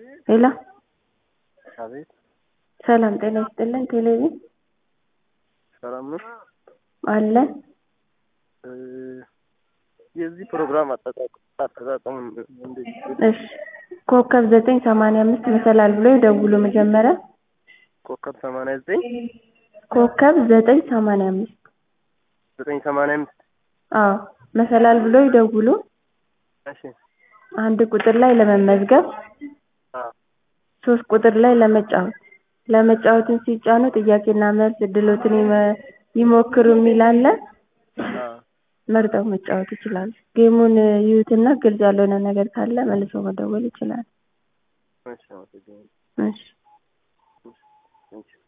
ሄሎ አቤት ሰላም ጤና ይስጥልን ቴሌቪዥን ሰላም ነው። አለ እ የዚህ ፕሮግራም አጠቃቀም አጠቃቀም እንዴት እሺ ኮከብ ዘጠኝ ሰማንያ አምስት መሰላል ብሎ ይደውሉ መጀመሪያ ኮከብ ሰማንያ ዘጠኝ ኮከብ ዘጠኝ ሰማንያ አምስት ዘጠኝ ሰማንያ አምስት አዎ መሰላል ብሎ ይደውሉ እሺ አንድ ቁጥር ላይ ለመመዝገብ አ ሶስት ቁጥር ላይ ለመጫወት ለመጫወትን ሲጫኑ ጥያቄና መልስ እድሎትን ይመ- ይሞክሩ የሚል አለ አ መርጠው መጫወት ይችላሉ ጌሙን ይዩትና ግልጽ ያልሆነ ነገር ካለ መልሰው መደወል ይችላሉ እሺ አመሰግናለሁ። እሺ ቴንኪው